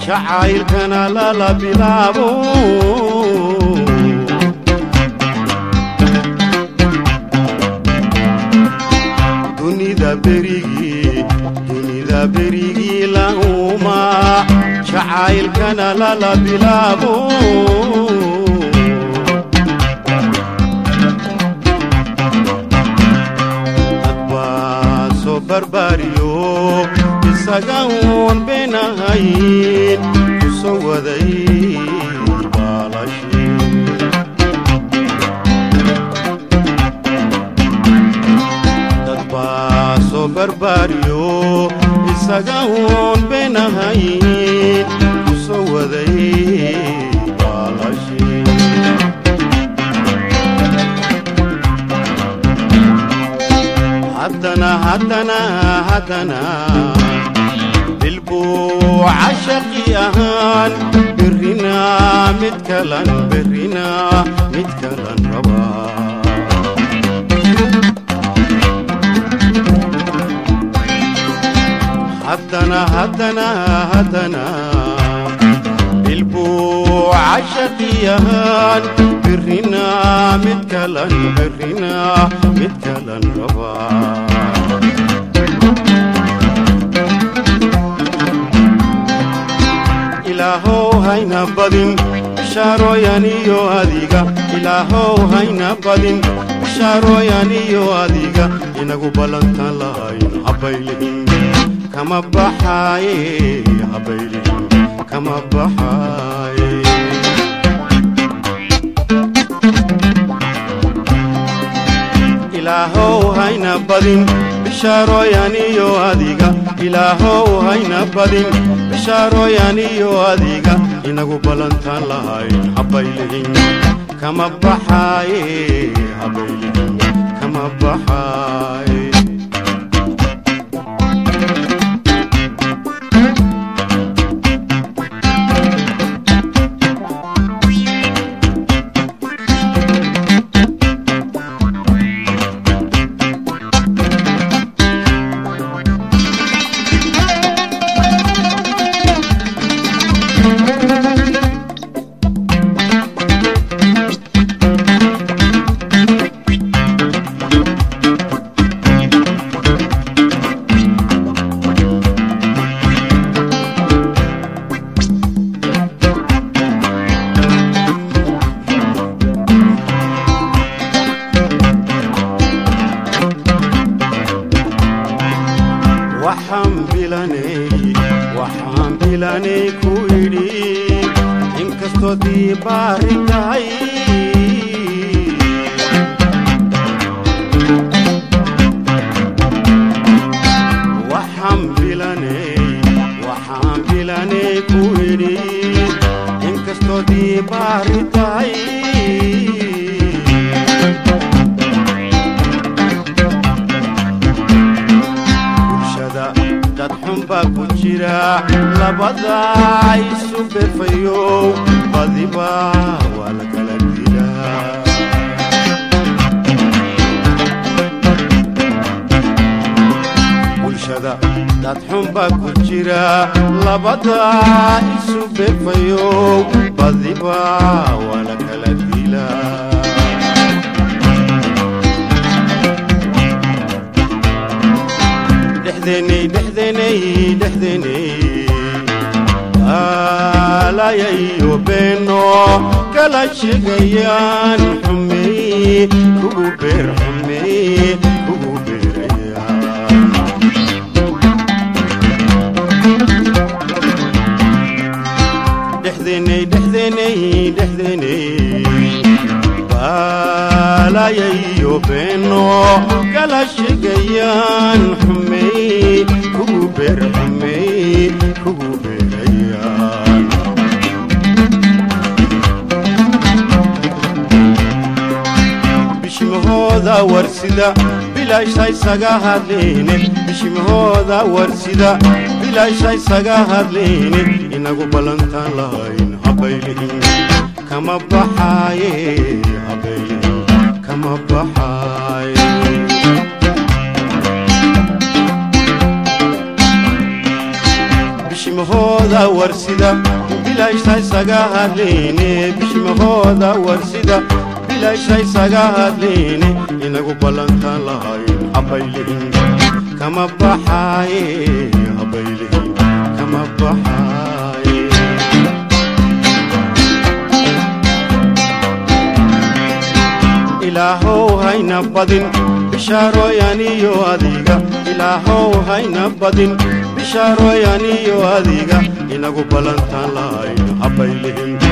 jacaylkana lala bilaabo dunida berigii dunida berigii lahuma jacaylkana lala bilaabo dadbaa soo barbaariyo isaga uun beenahayn ku soo waday baalashi dadbaa soo barbaariyo isaga uun beenahayn ku soo waday baalashi haddana haddana haddana bilbuu cashaqi ahaan berrina mid kalan berrina mid kalan rabaa haddana haddana haddana bilbuu cashaqi ahaan berrina mid kalan berrina mid kalan rabaa ilaahow hayna badin bishaarooyan iyo adiga ilaahow hayna badin bishaarooyan iyo adiga inagu ballantan lahayn habaylihin kama baxaaye habaylihin kama baxaaye ilaahow hayna badin bishaarooyan iyo adiga ilaahow hayna badin bishaarooyan iyo adiga inagu ballantan lahayn habaylihin kama baxaaye habaylihin kama baxaaye waxaan bilanay waxaan bilanay ku idhi inkastoo diibaari tahay waxaan bilanay waxaan bilanay ku idhi inkastoo diibaari tahay bulshada dad xun baa ku jira labada isu befayow badiba waa la kala dilaa bulshada dad xun baa ku jira labada isu befayow badiba waa la kala dilaa dhexdeenay dhexdeenay dhexdeenay aalayayo beeno kala sheegayaan xumey kugu beer xumey kugu beeraya dhexdeenay dhexdeenay dhexdeenay baalayayo beeno kala sheegayaan xumey kugu beer xumey kugu beerayaan bishimahooda warsida bilaasha isaga hadlayne bishimahooda warsida bilaasha isaga hadlayne inagu ballantaan lahayn habaylihin kama baxaaye habaylihin kama baxaaye bishimahooda warsida bilaysha isaga hadlayne bishimahooda warsida bilaysha isaga hadlayne inagu ballantaan lahayn habaylihin kama baxaaye habaylihin kama baxaaye ilaahow hayna badin bishaarooyaniyo adiga ilaahow hayna badin bishaarooyaniyo adiga inagu ballantaan lahayn habaylihin